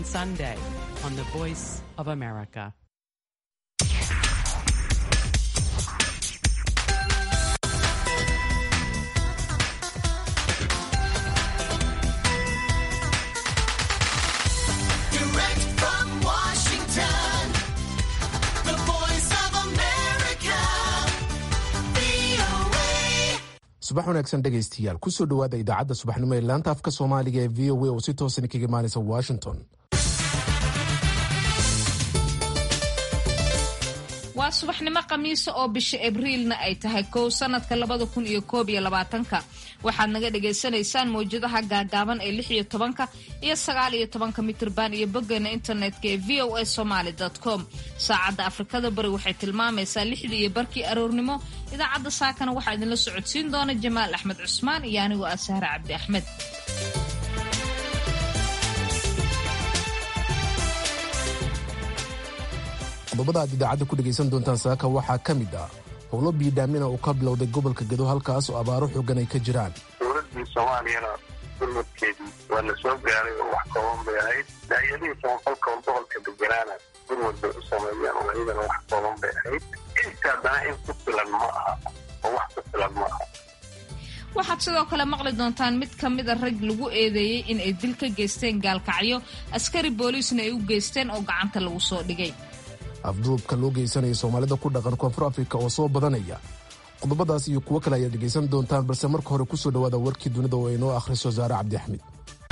and Sunday on the Voice of America. Direct from Washington, the voice of America, VOA. subax wanaagsan dhegaystayaal kusoo dhowaada idaacadda subaxnimo ee laanta afka soomaaliga ee v o a oo si toosan kaga imaanaysa washington waa subaxnimo khamiisa oo bisha abriilna ay tahay kow sanadka labada kun iyo koob iyo labaatanka waxaad naga dhagaysanaysaan mawjadaha gaagaaban ee lix iyo tobanka iyo sagaal iyo tobanka mitirban iyo boggeena internetka ee v o a somaly com saacadda afrikada bari waxay tilmaamaysaa lixdii iyo barkii aroornimo idaacadda saakana waxaa idinla socodsiin doona jamaal axmed cusmaan iyo anigoo ah sahre cabdi axmed qodobada aad idaacadda ku dhegaysan doontaan saaka waxaa ka mid ah howlo biidhaamina uu ka bilowday gobolka gedo halkaas oo abaaro xoogan ay ka jiraan dowladii soomaaliyana gurmadkeedii waa la soo gaaray oo wax kooban bay ahayd daayadihii samafalka oo gobolka deganaana gurmad bay u sameeyeen oo iyadana wax kooban bay ahayd inta haddana in ku filan ma aha oo wax ku filan ma aha waxaad sidoo kale maqli doontaan mid ka mid a rag lagu eedeeyey in ay dil ka geysteen gaalkacyo askari booliisna ay u geysteen oo gacanta lagu soo dhigay afduubka loo geysanaya soomaalida ku dhaqan koonfur afrika oo soo badanaya qodobadaas iyo kuwo kale ayaad dhegaysan doontaan balse marka hore kusoo dhowaada warkii dunida oo inoo akhriso saare cabdi axmed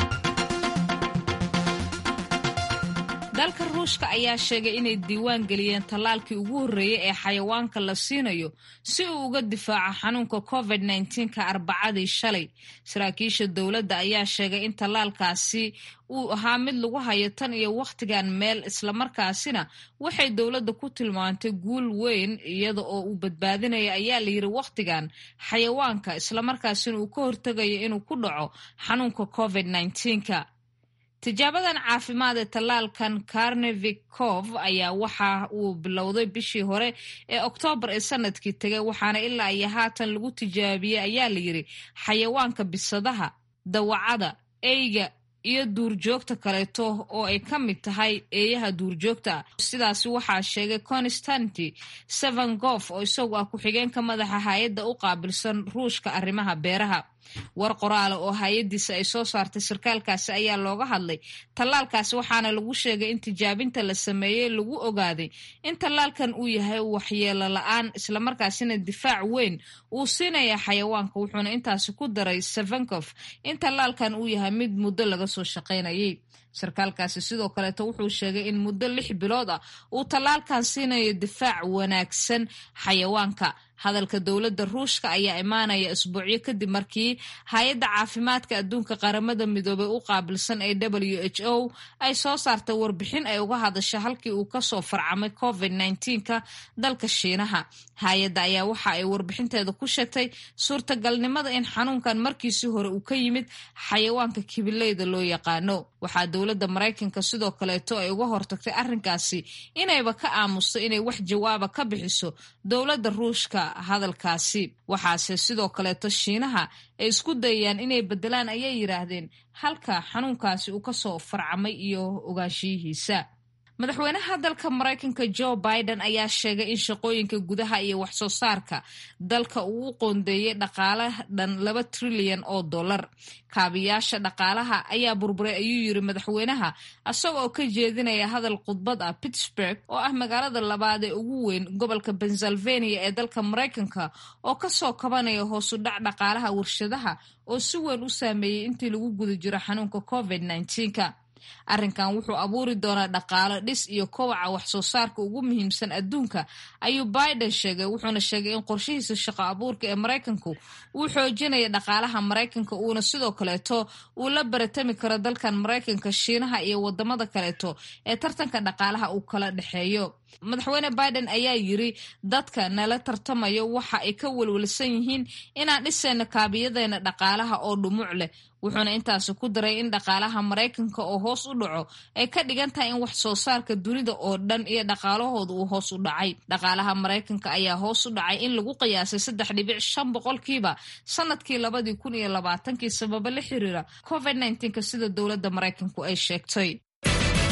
dalka ruushka ayaa sheegay inay diiwaan geliyeen tallaalkii ugu horreeyey ee xayawaanka la siinayo si uu uga difaaco xanuunka covid ka arbacadii shalay saraakiisha dowladda ayaa sheegay in tallaalkaasi uu ahaa mid lagu hayo tan iyo wakhtigan meel islamarkaasina waxay dowladda ku tilmaantay guul weyn iyada oo uu badbaadinaya ayaa layidhi wakhtigan xayawaanka islamarkaasina uu ka hortegayo inuu ku dhaco xanuunka covid ka tijaabadan caafimaad ee tallaalkan karnevikov ayaa waxa uu bilowday bishii hore ee oktoobar ee sanadkii tegay waxaana ilaa iyo haatan lagu tijaabiyey ayaa layidhi xayawaanka bisadaha dawacada eyga iyo duurjoogta kaleeto oo ay ka mid tahay eeyaha duurjoogta sidaasi waxaa sheegay constanti sevangof oo isagu ah ku-xigeenka madaxa hay-adda u qaabilsan ruushka arrimaha beeraha war qoraala oo hay-addiisa ay soo saartay sarkaalkaasi ayaa looga hadlay tallaalkaasi waxaana lagu sheegay in tijaabinta la sameeyey lagu ogaaday in tallaalkan uu yahay waxyeelo la-aan islamarkaasina difaac weyn uu siinaya xayawaanka wuxuuna intaasi ku daray sevenkof in tallaalkan uu yahay mid muddo laga soo shaqaynayay sarkaalkaasi sidoo kaleeto wuxuu sheegay in muddo lix bilood ah uu tallaalkan siinayo difaac wanaagsan xayawaanka hadalka dowladda ruushka ayaa imaanaya isbuucyo kadib markii hay-adda caafimaadka adduunka qaramada midoobay u qaabilsan ee w h o ay soo saartay warbixin ay uga hadasha halkii uu kasoo farcamay covid ka dalka shiinaha hay-adda ayaa waxa ay warbixinteeda ku sheegtay suurtagalnimada in xanuunkan markiisii hore uu ka yimid xayawaanka kibileyda loo yaqaano waxaa dowladda maraykanka sidoo kaleeto ay uga hortagtay arrinkaasi inayba ka aamusto inay wax jawaaba ka bixiso dowladda ruushka hadalkaasi waxaase sidoo kaleeto shiinaha ay isku dayayaan inay bedelaan ayay yidhaahdeen halka xanuunkaasi uu kasoo farcamay iyo ogaanshiyihiisa madaxweynaha dalka maraykanka joe biden ayaa sheegay in shaqooyinka gudaha iyo waxsoo saarka dalka uu u qoondeeyey dhaqaale dhan laba trilyan oo dollar kaabiyaasha dhaqaalaha ayaa burburay ayuu yiri madaxweynaha isagoo ka jeedinaya hadal khudbad ah pittsburg oo ah magaalada labaad ee ugu weyn gobolka pennsylvania ee dalka maraykanka oo kasoo kabanaya hoosu dhac dhaqaalaha warshadaha oo si weyn u saameeyey intii lagu guda jiro xanuunka covid ka arrinkan wuxuu abuuri doonaa dhaqaalo dhis iyo kowaca waxsoo saarka ugu muhiimsan adduunka ayuu biden sheegay wuxuuna sheegay in qorshihiisa shaqo abuurka ee maraykanku uu xoojinaya dhaqaalaha maraykanka uuna sidoo kaleeto uu la baratami karo dalkan maraykanka shiinaha iyo wadamada kaleeto ee tartanka dhaqaalaha uu kala dhexeeyo madaxweyne biden ayaa yiri dadka nala tartamayo waxa ay ka welwelsan yihiin inaan dhisayno kaabiyadeena dhaqaalaha oo dhumuc leh wuxuuna intaasi ku daray in dhaqaalaha maraykanka oo hoos u dhaco ay ka dhigan tahay in wax soo saarka dunida oo dhan iyo dhaqaalahooda uu hoos u dhacay dhaqaalaha maraykanka ayaa hoos u dhacay in lagu qiyaasay saddex dhibic shan boqolkiiba sanadkii labadii kun iyo labaatankii sababo la xiriira covid ka sida dowladda maraykanku ay sheegtay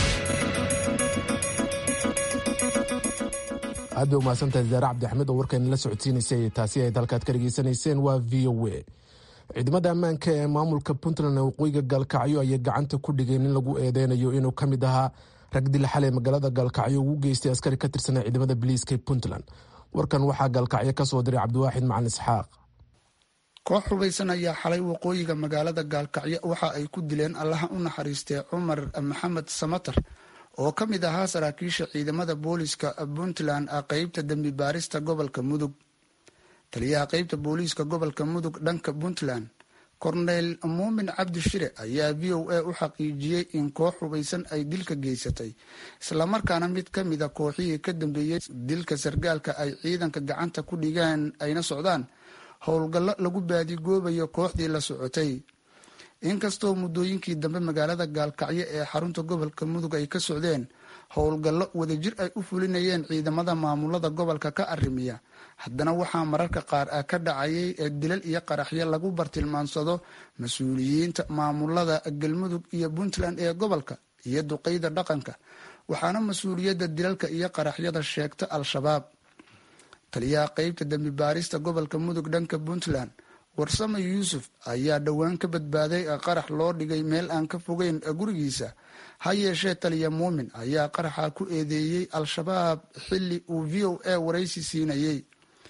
aad bay umahadsantahay zaare cabdixamed oo warkayna la socodsiinaysay taasi ay dalkaad ka dhegaysanayseen waa v o a ciidamada ammaanka ee maamulka puntland ee waqooyiga gaalkacyo ayay gacanta ku dhigeen in lagu eedeynayo inuu ka mid ahaa rag dil xalay magaalada gaalkacyo ugu geystay askari ka tirsanaa ciidamada biliiska ee puntland warkan waxaa gaalkacyo ka soo diray cabdiwaaxid macalin isxaaq koox hubaysan ayaa xalay waqooyiga magaalada gaalkacyo waxa ay ku dileen allaha u naxariistay cumar maxamed samater oo ka mid ahaa saraakiisha ciidamada booliiska puntland qeybta dembi baarista gobolka mudug taliyaha qeybta booliiska gobolka mudug dhanka puntland korneyl muumin cabdi shire ayaa v o a u xaqiijiyey in koox hubaysan ay dilka geysatay islamarkaana mid ka mida kooxihii ka dambeeyey dilka sargaalka ay ciidanka gacanta ku dhigeen ayna socdaan howlgallo lagu baadigoobayo kooxdii la socotay inkastoo muddooyinkii dambe magaalada gaalkacyo ee xarunta gobolka mudug ay ka socdeen howlgallo wadajir ay u fulinayeen ciidamada maamulada gobolka ka arrimiya haddana waxaa mararka qaar ah ka dhacayay ee dilal iyo qaraxyo lagu bartilmaansado mas-uuliyiinta maamulada galmudug iyo puntland ee gobolka iyo duqeyda dhaqanka waxaana mas-uuliyadda dilalka iyo qaraxyada sheegta al-shabaab taliyaha qeybta dembi baarista gobolka mudug dhanka puntland warsame yuusuf ayaa dhowaan ka badbaaday qarax loo dhigay meel aan ka fogeyn gurigiisa ha yeeshee taliya muumin ayaa qaraxa ku eedeeyey al-shabaab xili uu v o a waraysi siinayey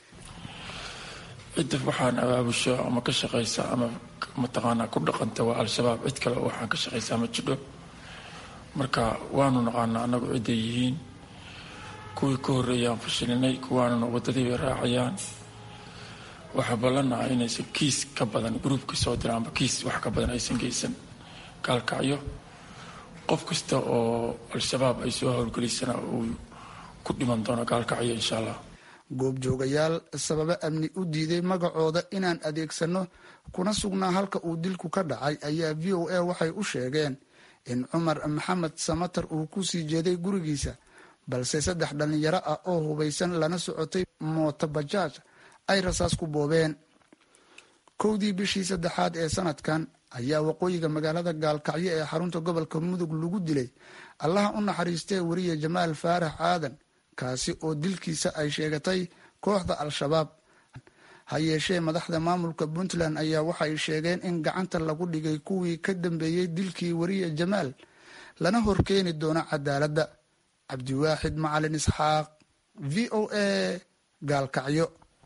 cidda waxaan abaabusho ama ka shaqaysa ama mataqaanaa ku dhaqanta waa al-shabaab cid kale waxaan ka shaqaysaa ma jidho marka waanu naqaanaa annagu cidday yihiin kuwii ka horreeyaan fashilinay kuwaanuna waddadii bay raacayaan waxaa ballanaa inaysan kiis ka badan gruubka soo dira amba kiis wax ka badan aysan geysan gaalkacyo qof kasta oo al-shabaab ay soo howlgelisana uu ku dhiman doono gaalkacyo insha allah goobjoogayaal sababo amni u diiday magacooda inaan adeegsano kuna sugnaa halka uu dilku ka dhacay ayaa v o a waxay u sheegeen in cumar maxamed samater uu ku sii jeeday gurigiisa balse saddex dhallinyaro ah oo hubaysan lana socotay mooto bajaaj ay rasaas ku boobeen kowdii bishii saddexaad ee sanadkan ayaa waqooyiga magaalada gaalkacyo ee xarunta gobolka mudug lagu dilay allaha u naxariistee weriye jamaal faarax aadan kaasi oo dilkiisa ay sheegatay kooxda al-shabaab ha yeeshee madaxda maamulka puntland ayaa waxay sheegeen in gacanta lagu dhigay kuwii ka dambeeyey dilkii weriye jamaal lana horkeeni doono cadaaladda cabdiwaaxid macalin isxaaq v o a gaalkacyo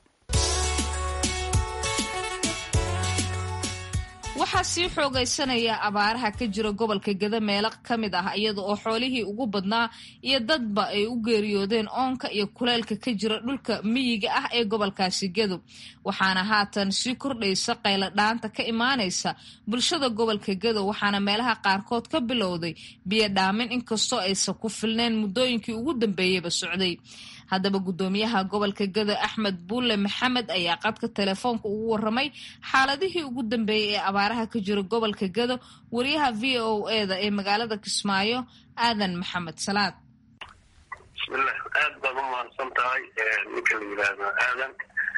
waxaa sii xoogaysanaya abaaraha ka jira gobolka geda meelo ka mid ah iyada oo xoolihii ugu badnaa iyo dadba ay u geeriyoodeen oonka iyo kuleylka ka jira dhulka miyiga ah ee gobolkaasi gedo waxaana haatan sii kordhaysa qaylo dhaanta ka imaanaysa bulshada gobolka gedo waxaana meelaha qaarkood ka bilowday biyo dhaamin inkastoo aysan ku filneen muddooyinkii ugu dambeeyeyba socday haddaba guddoomiyaha gobolka gado axmed buulle maxamed ayaa qadka telefoonka ugu waramay xaaladihii ugu dambeeyey ee abaaraha ka jira gobolka gado wariyaha v o eda ee magaalada kismaayo aadan maxamed salaad bismillah aad baad u mahadsan tahay ninka la yidhaahdo aadan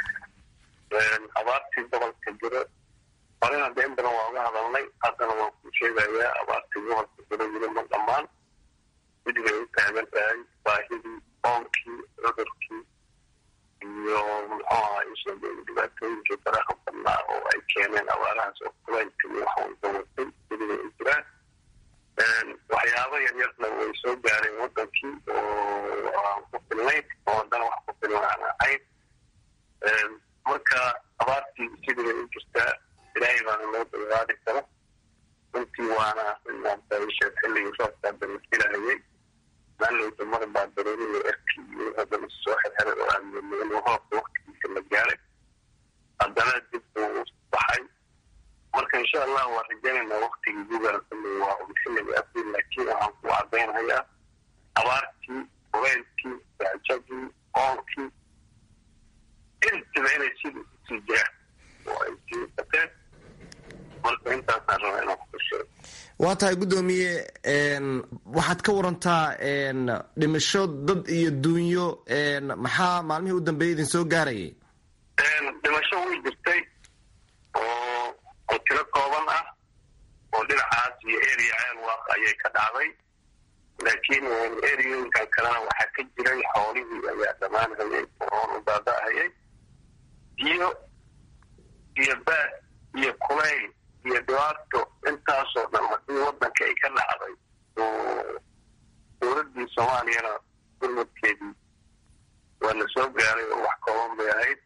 abaartii gobolka jiro horena deen badan waa uga hadalnay haddana waan ku sheegayaa abaartii gobolka jiro weli ma dhammaan mid bay u taagan tahay baahidii oonkii cudurkii iyo muxuu ahaa isoo dhibaatooyinkii faraha badnaa oo ay keeneen abaarahaas oo kulaylka iyo wax walba watay weli bay u jiraan waxyaabo yaryarna way soo gaareen wadankii oo aan ku filnayn oo haddana wax ku filan aan ahayn marka abaartii sidii bay u jirtaa ilaahay baana loo dulqaadi kara runtii waana inaadaisha xilligii roobkaa dalafilayay maalowda mar baa daruuriyo erki iyo haddana soo xirxiray oo aan moodin roobka waktigiisa la gaaray haddana dib uu baxay marka insha allah waa rajaynaynaa waktigii gugaan kulli waa un xilliga abriil laakiin waxaan ku cadaynayaa abaartii kuleylkii gaajadii oonkii intiba inay sida usii jiraan oo ay sii bateen marka intaasaan rabaa inaan ku sheego waa tahay guddoomiye waxaad ka warantaa dhimasho dad iyo duunyo maxaa maalmihii u dambeeyay idin soo gaarayay dhimasho way jirtay oo oo tiro kooban ah oo dhinacaas iyo area ceel waaq ayay ka dhacday laakiin eriyooyinkan kalena waxaa ka jiray xoolihii ayaa dhammaanhayay oon u daada'hayay biyo iyo baad iyo kulayl iyo dhibaato intaasoo dhan haddii waddanka ay ka dhacday oo dowladdii soomaaliyana gurmadkeedii waa la soo gaaray oo wax kooban bay ahayd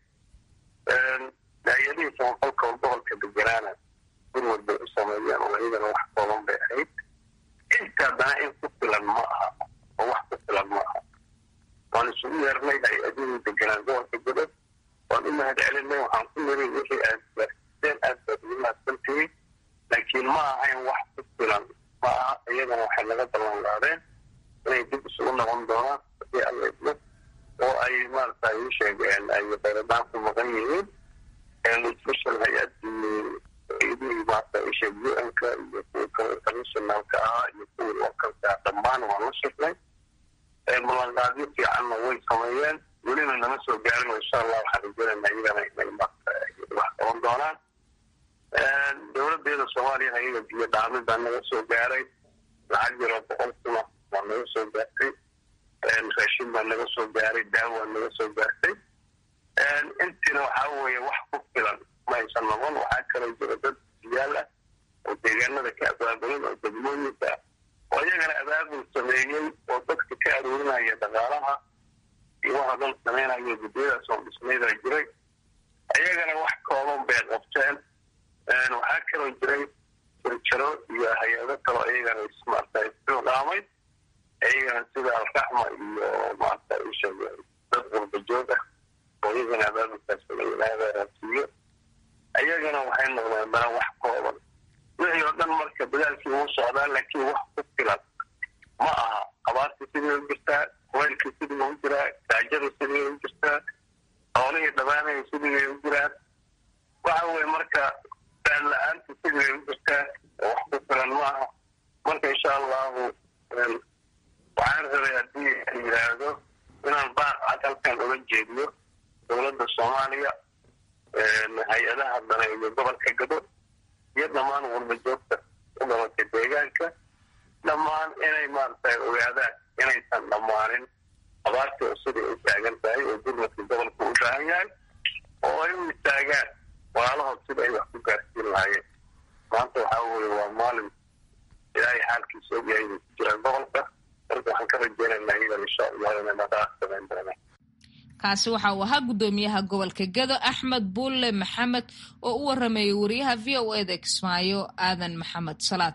daayadihii samafalka oo gobolka deganaana gurmad bay u sameeyeen oo iyadana wax kooban bay ahayd inta haddana in ku filan ma aha oo wax ku filan ma aha waan isugu yeernay hay-adihii deganaan gobolka gudad waan u mahad celinay waxaan ku niri wixii aad gaarsiiseen aad baad ugu mahadsantihiin laakiin ma ahayn wax ku filan ma aha iyagana waxay naga ballan qaadeen inay dib isugu noqon doonaan hadii alla idmo oo ay maarata ii sheegeen ay bayradaan ku maqan yihiin special hay-adii idihii maarata ii sheeg u-n-ka iyo kuwa kale internationalka ahaa iyo kuwii localka dhammaan waan la shirnay ballanqaadyo fiicanna way sameeyeen welina nama soo gaarin insha allah waxaan rajeynayna iyagana inay maarata wax qaban doonaan dowladeeda soomaaliyana iyaga biyo dhaamin baa naga soo gaaray lacag yaroo boqol kuna waa naga soo gaartay raashin baa naga soo gaaray daawa naga soo gaartay intiina waxaa weeye wax ku filan ma aysan noqon waxaa kaloo jira dad siyaal ah oo deegaanada ka abaabulan oo degmooyinka oo iyagana abaabul sameeyey oo dadka ka aruurinaya dhaqaalaha iyo waxa dhan sameynaya guddiyadaas oo dhismaydaa jiray iyagana wax kooban bay qabteen waxaa kaloo jiray jirjaro iyo hay-ado kaloo iyagana maarata isdhaamay iyagana sida alraxma iyo maarata isha dad qurbajoog ah oo iyagana abaabulkaas raasiiyo iyagana waxay noqdeen dana wax kooban wixii oo dhan marka dadaalkii uu socdaa laakiin wax ku filan ma aha abaartii sidii u jirtaa kuwaylkii sidii u jiraa gaajadii sidii u jirtaa xoolihii dhammaanaya sidii bay u jiraan waxa weye marka baan la-aantu sidii bay u jirtaa oo wax ku filan ma aha marka insha allahu waxaan rabay haddii la yidhaahdo inaan baaq cad halkan uga jeediyo dowladda soomaaliya hay-adaha dana iyo gobolka gado iyo dhammaan walba joogta u dhalatay deegaanka dhammaan inay maarata ogaadaan inaysan dhammaanin abaartii oo siday u taagan tahay oo gurmadka gobolka u baahan yahay oo ay u istaagaan walaalahood sida ay wax ku gaarsiin lahaayeen maanta waxaa weye waa maalin ilaahay xaalkiisa ogyahay inay ku jiraan gobolka marka waxaan ka rajeynaynaa iyadan insha allah inay dhaqaaq samayn doonaan kaasi waxa uu ahaa guddoomiyaha gobolka gado axmed buulle maxamed oo u waramayay wariyaha v o eda kismaayo aadan maxamed salaad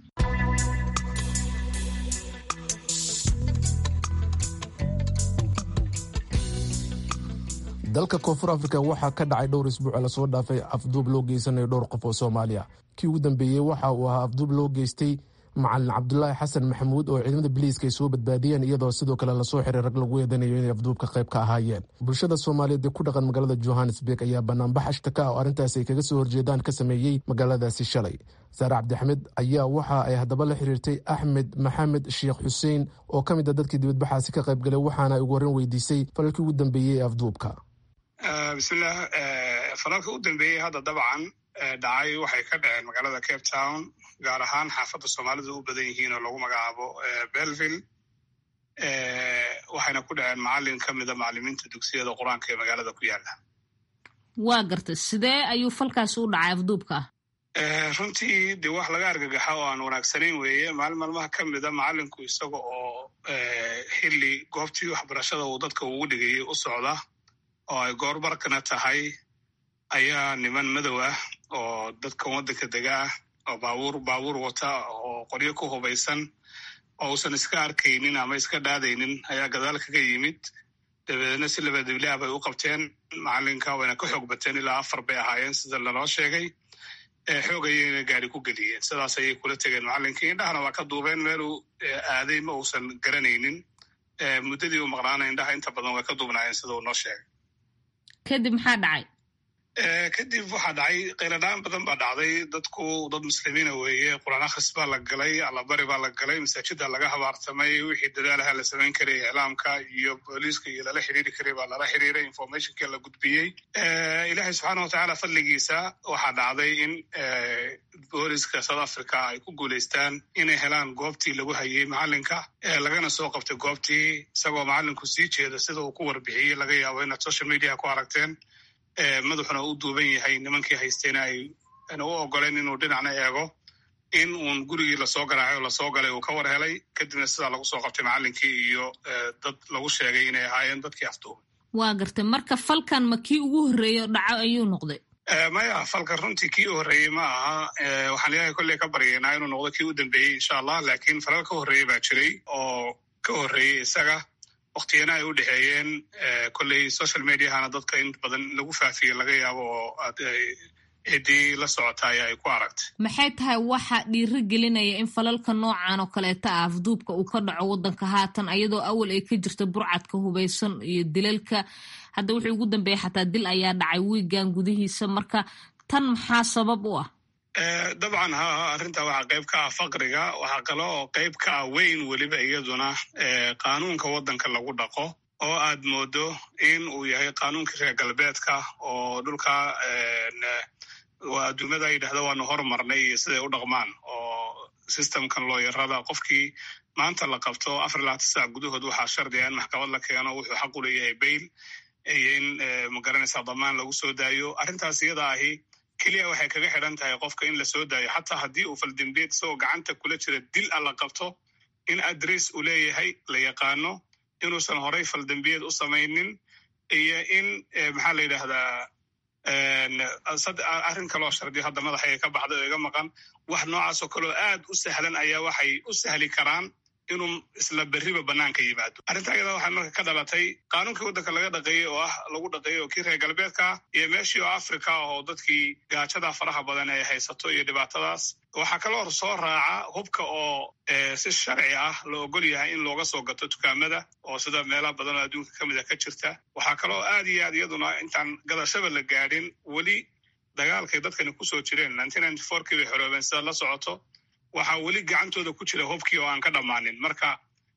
dalka koonfur afrika waxaa ka dhacay dhowr isbuuc lasoo dhaafay afduub loo geysanayo dhowr qof oo soomaaliya kii ugu dambeeyey waxa uu ahaa afduub loo geystay macalin cabdulaahi xasan maxamuud oo ciidamada biliiska ay soo badbaadiyeen iyadoo sidoo kale lasoo xiray rag lagu eedanayo inay afduubka qayb ka ahaayeen bulshada soomaaliyeed ee ku dhaqan magaalada johannesburg ayaa banaanbax ashtaka oo arrintaasi ay kaga soo horjeedaan ka sameeyey magaaladaasi shalay saare cabdixamed ayaa waxa ay haddaba la xiriirtay axmed maxamed sheekh xuseen oo ka mid a dadkii dibadbaxaasi ka qayb galay waxaana ay ugu horreyn weydiisay falalkii ugu dambeeyey ee afduubka bismillaah falalka u dambeeyey hadda dabcan dhacay waxay ka dhaceen magaalada cape town gaar ahaan xaafadda soomaalidu u badan yihiin oo lagu magacaabo belville waxayna ku dhaceen macalin ka mida macalimiinta dugsiyada qur-aanka ee magaalada ku yaala waa gartay sidee ayuu falkaasi u dhacay afduubka runtii dee wax laga argagaxa oo aan wanaagsanayn weeye maalin maalmaha ka mida macalinku isaga oo xilli goobtii waxbarashada uu dadka ugu dhigayay u socda oo ay goorbarkana tahay ayaa niman madow ah oo dadkan waddanka dega ah oo baabuur baabuur wata oo qoryo ku hubaysan oo uusan iska arkaynin ama iska dhaadaynin ayaa gadaal kaga yimid dabeedna si labadiblaa bay u qabteen macalinka wayna ka xoog bateen ilaa afar bay ahaayeen sida laloo sheegay xoog ayayna gaari ku geliyeen sidaas ayay kula tegeen macalinkii indhahana waa ka duubeen meeluu aaday ma uusan garanaynin muddadii u maqnaana indhaha inta badan way ka duubnaayeen sida uu noo sheegay kadib maxaa dhacay kadib waxaa dhacay qayladhaan badan baa dhacday dadku dad muslimiina weeye quraan akhris baa la galay allabari baa la galay masaajida laga habaartamay wixii dadaalaha la samayn karay iclaamka iyo booliiska iyo lala xiriiri karay baa lala xiriiray informationkii la gudbiyey ilaahay subxaana watacaala fadligiisa waxaa dhacday in booliiska south africa ay ku guulaystaan inay helaan goobtii lagu hayay macalinka lagana soo qabtay goobtii isagoo macalinku sii jeeda sida uu ku warbixiyey laga yaabo inaad social mediaha ku aragteen madaxuna u duuban yahay nimankii haysteena ay u ogoleen inuu dhinacna eego in uun gurigii lasoo garaacay oo lasoo galay uu ka war helay kadibna sidaa lagu soo qabtay macalinkii iyo dad lagu sheegay inay ahaayeen dadkii afduubay waa gartay marka falkan ma kii ugu horreeyo dhaco ayuu noqday maya falkan runtii kii u horreeyey ma aha waxaan ilaahay kolley ka baryaynaa inuu noqdo kii u dambeeyey insha allah laakiin falal ka horreeyey baa jiray oo ka horreeyey isaga waktiyana ay u dhexeeyeen kolley social mediahana dadka in badan lagu faafiye laga yaabo oo ciddii la socotay ay ku aragtay maxay tahay waxa dhiiri gelinaya in falalka noocan oo kaleeta ah afduubka uu ka dhaco waddanka haatan ayadoo awal ay ka jirta burcadka hubaysan iyo dilalka hadda wuxuu ugu dambeeyey xataa dil ayaa dhacay wiigan gudihiisa marka tan maxaa sabab u ah dabcan ha arrinta waxaa qayb ka ah faqriga waxaa kale oo qayb ka ah weyn weliba iyaduna qaanuunka waddanka lagu dhaqo oo aad moodo in uu yahay qaanuunkii reer galbeedka oo dhulka adduunyada yidhahda waanu hormarnay iyo siday u dhaqmaan oo systemkan looyarada qofkii maanta la qabto afar iyo labaatan saac gudahood waxaa shardiga in maxkamad la keeno wuxuu xaq u leeyahay bail iyo in magaranaysa damaan lagu soo daayo arrintaas iyada ahi keliya waxay kaga xidhan tahay qofka in la soo daayo xataa haddii uu faldembeed isagoo gacanta kula jira dil a la qabto in adress uu leeyahay la yaqaano inuusan horay faldembiyeed u samaynin iyo in maxaa la yidhaahdaa arrin kaloo shardiyo hadda madaxayga ka baxday oo iga maqan wax noocaasoo kaleo aad u sahlan ayaa waxay u sahli karaan inuu isla berriba banaanka yimaado arrinta ayada waxay marka ka dhalatay qaanuunkii waddanka laga dhaqeeyey oo ah lagu dhaqeeyey oo kii reer galbeedka iyo meeshii oo africa ah oo dadkii gaajada faraha badan ay haysato iyo dhibaatadaas waxaa kaloo soo raaca hubka oo si sharci ah la ogol yahay in looga soo gato dukaamada oo sida meelaha badan oo adduunka ka mid a ka jirta waxaa kaloo aad iyo aad iyaduna intaan gadashaba la gaadhin weli dagaalkay dadkani kusoo jireen kii bay xoroobeen sida la socoto waxaa weli gacantooda ku jira hubkii oo aan ka dhammaanin marka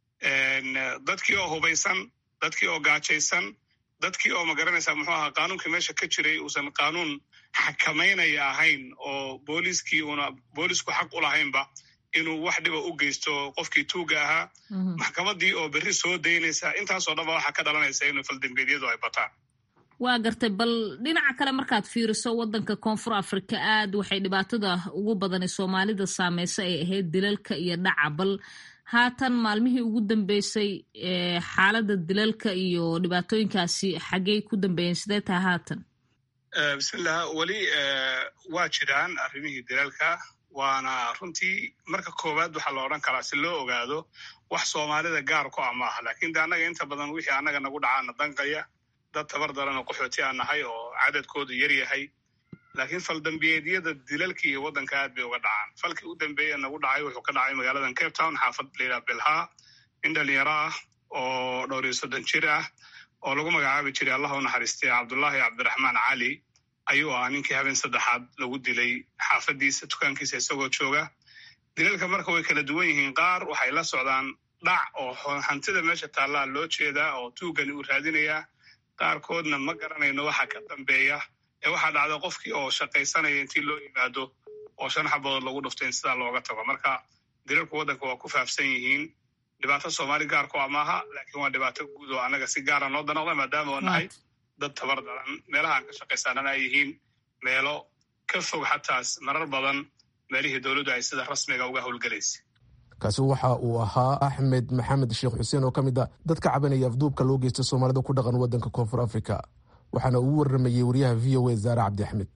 dadkii oo hubaysan dadkii oo gaajaysan dadkii oo magaranaysa muxuu ahaa qaanuunkii meesha ka jiray uusan qaanuun xakamaynaya ahayn oo booliiskii una boolisku xaq u lahaynba inuu wax dhiba u geysto qofkii tuuga ahaa maxkamadii oo berri soo daynaysa intaasoo dhanba waxaa ka dhalanaysa inuu faldembeedyadu ay bataan waa gartay bal dhinaca kale markaad fiiriso waddanka koonfur afrika aad waxay dhibaatada ugu badani soomaalida saameysa ay ahayd dilalka iyo dhaca bal haatan maalmihii ugu dambeysay xaaladda dilalka iyo dhibaatooyinkaasi xaggey ku dambeeyeen sidee tahay haatan bismillah weli waa jiraan arrimihii dilalka waana runtii marka koowaad waxaa la odhan karaa si loo ogaado wax soomaalida gaar ku ah ma aha lakin de annaga inta badan wixii annaga nagu dhacaana danqaya dad tabar daran oo qaxooti aan nahay oo cadadkoodu yar yahay laakiin faldambiyeedyada dilalka iyo waddanka aad bay uga dhacaan falkii u dambeeye nagu dhacay wuxuu ka dhacay magaaladan cape town xaafad layidhaha belha nin dhalinyaro ah oo dhowr iyo soddon jir ah oo lagu magacaabi jiray allah u naxariistay cabdullaahi cabdiraxmaan cali ayuu ahaa ninkii habeen saddexaad lagu dilay xaafadiisa dukaankiisa isagoo jooga dilalka marka way kala duwan yihiin qaar waxay la socdaan dhac oo hantida meesha taallaa loo jeedaa oo tuugani uu raadinayaa qaarkoodna ma garanayno waxa ka dambeeya ee waxaa dhacda qofkii oo shaqaysanaya intii loo yimaado oo shan xabadood lagu dhufto in sidaa looga tago marka dilalku waddanka waa ku faafsan yihiin dhibaato soomaali gaarku ah maaha laakiin waa dhibaato guud oo annaga si gaara noo danaqda maadaama oo nahay dad tabar daran meelaha aan ka shaqaysanana ay yihiin meelo ka fog xataas marar badan meelihii dowladdu ay sida rasmiga uga howlgelaysa kaasi waxa uu ahaa axmed maxamed sheekh xuseen oo ka mid a dadka cabanaya afduubka loo geysta soomaalida ku dhaqan waddanka koonfur africa waxaana ugu waramayey wariyaha v o a zaare cabdi axmed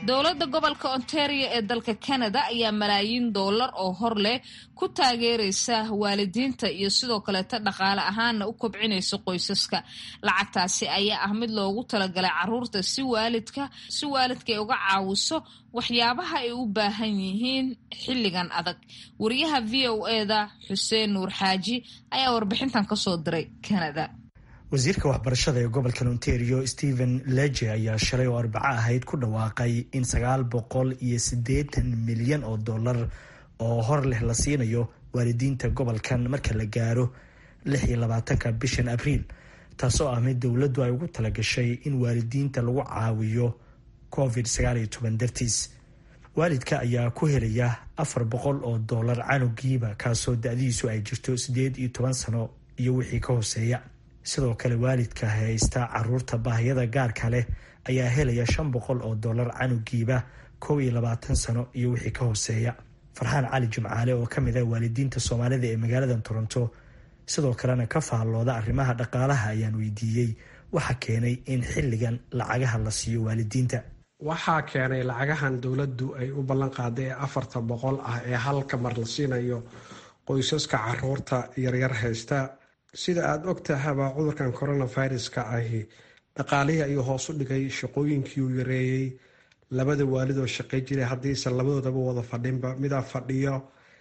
dowladda gobolka ontario ee dalka canada ayaa malaayiin doolar oo hor leh ku taageeraysa waalidiinta iyo sidoo kaleeta dhaqaale ahaanna u kobcinaysa qoysaska lacagtaasi ayaa ah mid loogu talagalay caruurta si waalidka si waalidka ay uga caawiso waxyaabaha ay u baahan yihiin xilligan adag wariyaha v o eda xuseen nuur xaaji ayaa warbixintan kasoo diray canada wasiirka waxbarashada ee gobolka ontario stephen leje ayaa shalay oo arbaco ahayd ku dhawaaqay in sagaal boqol iyo siddeetan milyan oo dollar oo hor leh la siinayo waalidiinta gobolkan marka la gaaro lix iyo labaatanka bishan abriil taasoo ah mid dowladdu ay ugu talagashay in waalidiinta lagu caawiyo covid sagaal iyo toban dartiis waalidka ayaa ku helaya afar boqol oo dollar canugiiba kaasoo da-diisu ay jirto siddeed iyo toban sano iyo wixii ka hooseeya sidoo kale waalidka haysta caruurta baahiyada gaarka leh ayaa helaya shan boqol oo dollar canugiiba kow iyo labaatan sano iyo wixii ka hooseeya farxaan cali jimcaale oo ka mid ah waalidiinta soomaalida ee magaalada toronto sidoo kalena ka faallooda arrimaha dhaqaalaha ayaan weydiiyey waxa keenay in xilligan lacagaha la siiyo waalidiinta waxaa keenay lacagahan dowladdu ay u ballan qaaday ee afarta boqol ah ee halka mar la siinayo qoysaska caruurta yaryar haysta sida aada og tahaba cudurkan coronaviruska ahi dhaqaalihii ayuu hoos u dhigay shaqooyinkii uu yareeyey labada waalid oo shaqay jiray haddiise labadoodaba wada fadhinba midaa fadhiyo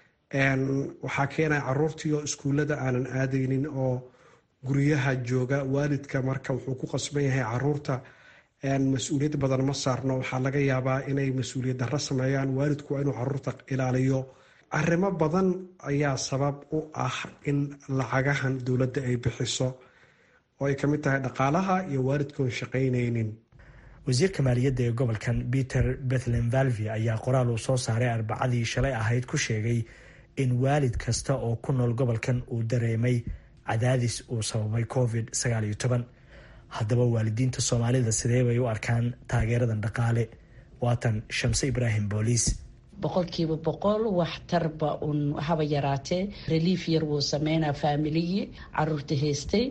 waxaa keenaya caruurtii oo iskuullada aanan aadaynin oo guryaha jooga waalidka marka wuxuu ku qasban yahay caruurta mas-uuliyad badan ma saarno waxaa laga yaabaa inay mas-uuliyad darro sameeyaan waalidku waa inuu caruurta ilaaliyo arrimo badan ayaa sabab u ah in lacagahan dowladda ay bixiso oo ay kamid tahay dhaqaalaha iyo waalidkoon shaqaynaynin wasiirka maaliyadda ee gobolkan peter bethlen valvi ayaa qoraal uu soo saaray arbacadii shalay ahayd ku sheegay in waalid kasta oo ku nool gobolkan uu dareemay cadaadis uu sababay covid sagaal iyo toban haddaba waalidiinta soomaalida sidee bay u arkaan taageeradan dhaqaale waatan shamse ibraahim booliis boqolkiiba boqol waxtarba un haba yaraatee relief yar wuu sameynaa faamiligii caruurta haystay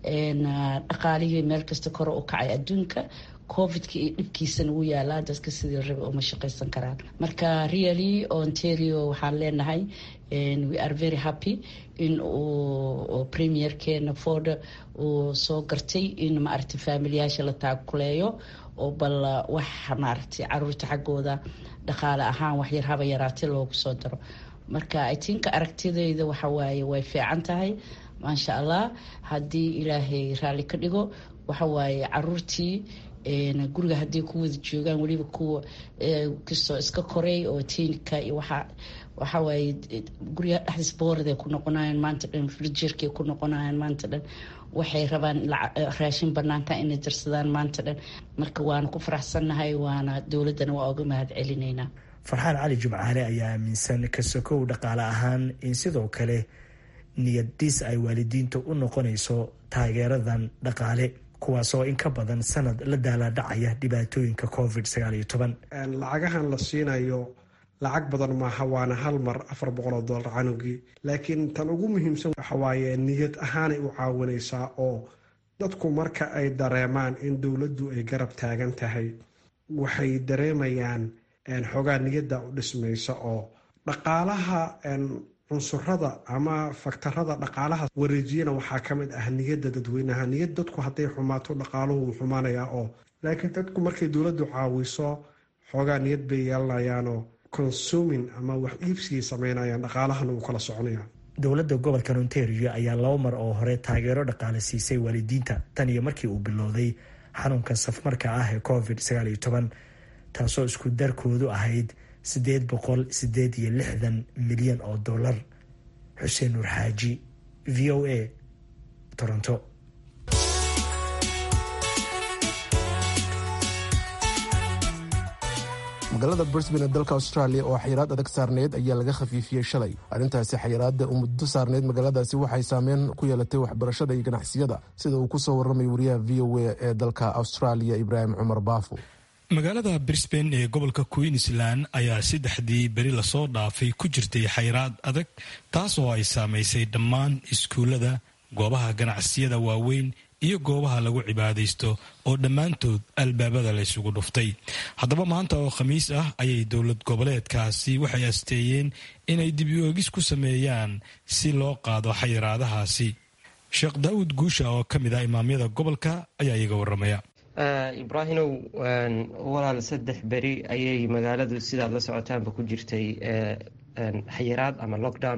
dhaqaalihii meel kasta kore u kacay adduunka covidka iyo dhibkiisana wuu yaalaa dadka sidii rabe uma shaqaysan karaan marka really ontario waxaan leenahay we are very happy in uu premierkeena ford uu soo gartay in maaragtay faamiliyaasha la taakuleeyo oo bal wax maaragtay caruurta xaggooda dhaqaale ahaan waxyar haba yaraatay loogu soo daro marka i think aragtidayda waxa waaye way fiican tahay maasha allah haddii ilaahay raalli ka dhigo waxa waaye caruurtii guriga hadday ku wada joogaan weliba kuwa kastoo iska koray oo tiinika iyo waxa waxawaaye guriga dhexdiis boorday ku noqonayaan maanta dhan frijerkay ku noqonayaan maanta dhan waxay rabaan raashin banaanka inay darsadaan maanta dhan marka waana ku faraxsannahay waana dowladdana waa uga mahad celinaynaa farxaan cali jumcaale ayaa aaminsan kasokow dhaqaale ahaan in sidoo kale niyad dhis ay waalidiinta u noqonayso taageeradan dhaqaale kuwaasoo in ka badan sanad la daalaadhacaya dhibaatooyinka covid sagaal iyo toban lacagahan la siinayo lacag badan maaha waana hal mar afar boqol oo dollar canugii laakiin tan ugu muhiimsan waxa waaye niyad ahaanay u caawinaysaa oo dadku marka ay dareemaan in dowladdu ay garab taagan tahay waxay dareemayaan xoogaa niyadda u dhismaysa oo dhaqaalaha cunsurada ama faktarada dhaqaalaha wareejiyana waxaa ka mid ah niyadda dadweynaha niyad dadku hadday xumaato dhaqaaluhu wuu xumaanayaa oo laakiin dadku markay dowladdu caawiso xoogaa niyad bay yeelanayaanoo consumin ama wax iibsigay sameynayaan dhaqaalahana wuu kala soconaya dowladda gobolkan ontario ayaa laba mar oo hore taageero dhaqaale siisay waalidiinta tan iyo markii uu bilowday xanuunka safmarka ah ee covid sagaal iyo toban taasoo isku darkoodu ahayd siddeed boqol siddeed iyo lixdan milyan oo dollar xuseen nuur xaaji v o a toronto magaalada brisbane ee dalka australia oo xayiraad adag saarneyd ayaa laga khafiifiyey shalay arrintaasi xayiraadda u muddo saarneyd magaaladaasi waxay saameyn ku yeelatay waxbarashada iyo ganacsiyada sida uu kusoo warramay wariyaha v o a ee dalka australia ibraahim cumar baafo magaalada brisbane ee gobolka queensland ayaa saddexdii beri lasoo dhaafay ku jirtay xayraad adag taas oo ay saamaysay dhammaan iskuullada goobaha ganacsiyada waaweyn iyo goobaha lagu cibaadaysto oo dhammaantood albaabada la ysugu dhuftay haddaba maanta oo khamiis ah ayay dowlad goboleedkaasi waxay asteeyeen inay dib u-oogis ku sameeyaan si loo qaado xayiraadahaasi sheekh daa'uud guusha oo ka mid ah imaamyada gobolka ayaa iyaga waramaya ibraahimow walaal saddex beri ayay magaaladu sidaad la socotaanba ku jirtay xayiraad ama lockdown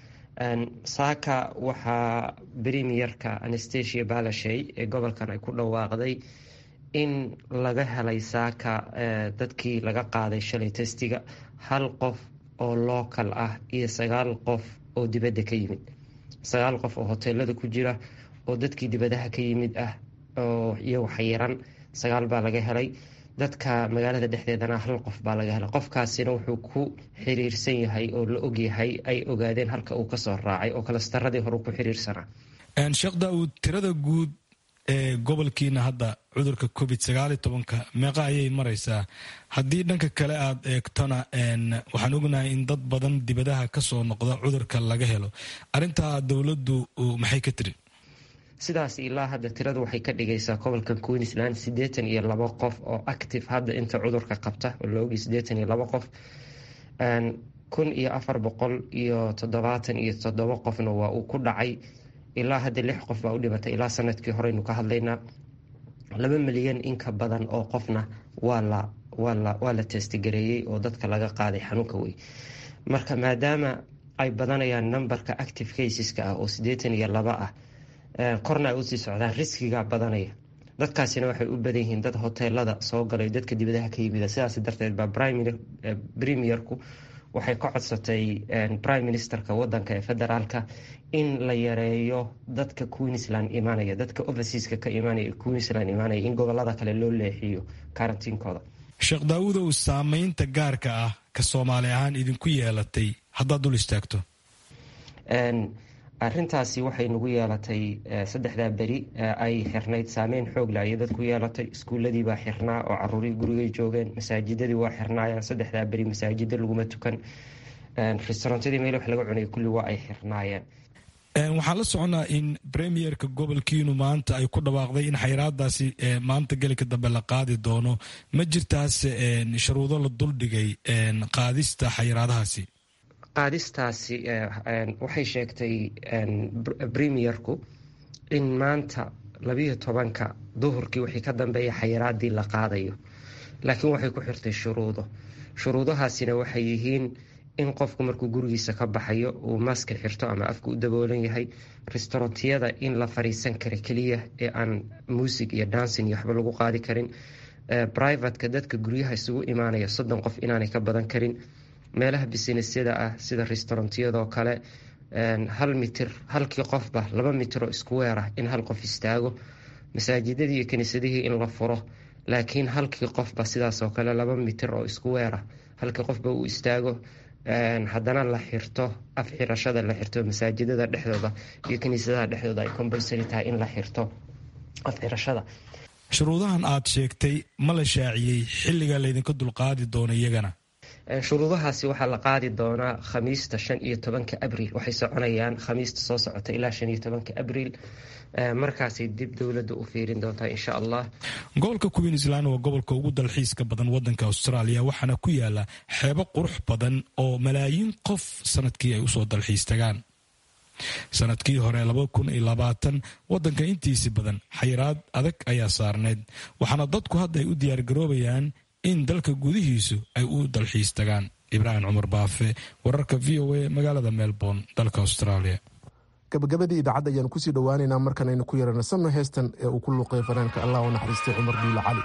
saaka waxaa premierka anastasia balashay ee gobolkan ay ku dhawaaqday in laga helay saaka dadkii laga qaaday shalay testiga hal qof oo local ah iyo sagaal qof oo dibadda ka yimid sagaal qof oo hoteelada ku jira oo dadkii dibadaha ka yimid ah oo iyagu xayiran sagaal baa laga helay dadka magaalada dhexdeedana hal qof baa laga helay qofkaasina wuxuu ku xiriirsan yahay oo la ogyahay ay ogaadeen halka uu kasoo raacay oo kalastaradii hore ku xiriirsanaa sheekh daawud tirada guud ee gobolkiina hadda cudurka covid sagaal iyo tobanka meeqa ayay maraysaa haddii dhanka kale aad eegtona waxaan ognahay in dad badan dibadaha kasoo noqda cudurka laga helo arintaa dowladdu maxay ka tiri sidaas ilaa hadda tiradu waxay ka dhigaysaa gobolka queensland siddeetan iyo labo qof oo active hadda inta cudurka qabta oo laogi siddeetan iyo labo qof kun iyo afar boqol iyo toddobaatan iyo toddobo qofna waa uu ku dhacay ilaa hadda lix qof baa u dhimatay ilaa sanadkii horeynu ka hadlaynaa laba milyan inka badan oo qofna waa la waa la testgareeyey oo dadka laga qaaday xanuunka wey marka maadaama ay badanayaan numberka active caseska ah oo siddeetan iyo laba ah korna ay usii socdaan riskiga badanaya dadkaasina waxay u badan yihiin dad hoteelada soo galay dadka dibadaha ka yimid sidaas darteed baa premierku waxay ka codsatay prime ministerka wadanka ee federaalka in la yareeyo dadka queensland imaanaya dadka overseaska ka imaanaya queensland imaanaya in gobolada kale loo leexiyo karantiinkooda sheekh daawudow saameynta gaarka ah ka soomaali ahaan idinku yeelatay haddaad dul istaagto arintaasi waxay nagu yeelatay saddexdaa beri ay xirnayd saameyn xoog la ayay dadku yeelatay iskuuladii baa xirnaa oo caruurii gurigay joogeen masaajidadii waa xirnaayeen saddexdaa beri masaajida laguma tukan restaurantadii meel wax laga cunay kulli waa ay xirnaayeen waxaan la soconaa in premierka gobolkiinu maanta ay ku dhawaaqday in xayiraadaasi maanta gelinka dambe la qaadi doono ma jirtaas sharuudo la duldhigay qaadista xayiraadahaasi qaadistaasi waxay sheegtay premierku in maanta labiyo tobanka duhurkii wixii ka dambeeya xayiraadii la qaadayo laakiin waxay ku xirtay shuruudo shuruudahaasina waxay yihiin in qofku markuu gurigiisa ka baxayo uu maska xirto ama afka u daboolan yahay restaurantiyada in la fariisan kara keliya ee aan muusig iyo dancing iyo waxba lagu qaadi karin privateka dadka guryaha isugu imaanaya soddon qof inaanay ka badan karin meelaha bisinesyada ah sida restaurantiyadoo kale hal mitir halkii qofba laba mitir oo isku weer ah in hal qof istaago masaajidadii iyo kiniisadihii in la furo laakiin halkii qofba sidaasoo kale laba mitir oo isku weer ah halkii qofba uu istaago haddana la xirto af xirashada la xirto masaajidada dhexdooda iyo kiniisadaha dhexdooda ay compulsary tahay in la xirto af xirashada shuruudahan aad sheegtay ma la shaaciyey xilliga laydinka dulqaadi doono iyagana shuruudahaasi waxaa la qaadi doonaa khamiista shan iyo tobanka abriil waxay soconayaan khamiista soo socota ilaa shan iyo tobanka abriil markaasay dib dowladda u fiirin doontaa insha allah gobolka queensland waa gobolka ugu dalxiiska badan wadanka australia waxaana ku yaala xeebo qurux badan oo malaayiin qof sanadkii ay usoo dalxiis tagaan sanadkii hore wadanka intiisi badan xayiraad adag ayaa saarneyd waxaana dadku hadda ay u diyaargaroobayaan in dalka gudihiisu ay u dalxiis tagaan ibraahim cumar baafe wararka v o a magaalada melbourne dalka australia gabagabadii idaacadda ayaanu kusii dhowaaneynaa markanaynu ku yaranasano heestan ee uu ku luuqay fanaanka allah u naxariistay cumar duule cali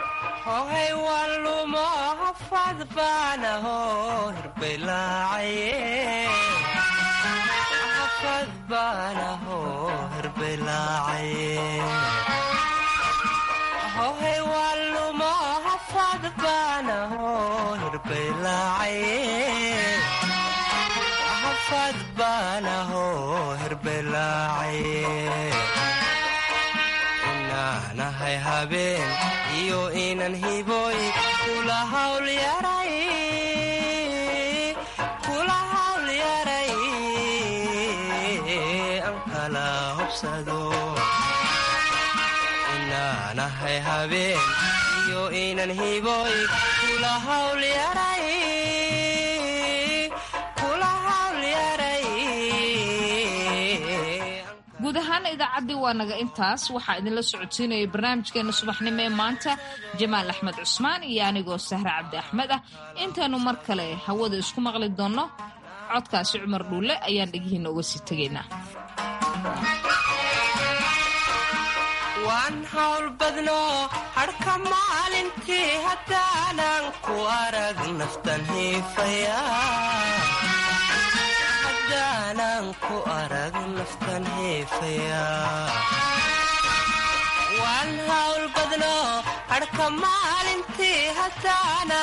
inaanahay habeen iyo inan hiboy kula hawl yaray an kala hobsado nahay habeen iyo inan hiboy kula hawlyaray kula hawlyaray guud ahaan idaacaddii waa naga intaas waxaa idinla socodsiinayay barnaamijkeena subaxnimo ee maanta jamaal axmed cusmaan iyo anigoo sahre cabdi axmed ah intaannu mar kale hawada isku maqli doonno codkaasi cumar dhuulle ayaan dhegihiinna uga sii tegaynaa waan hawl badno hadhka maalintii haddaanan ku arag naftan hiifaya haddaanan ku arag naftan hiifaya waan hawl badno hadhka maalintii haddaanan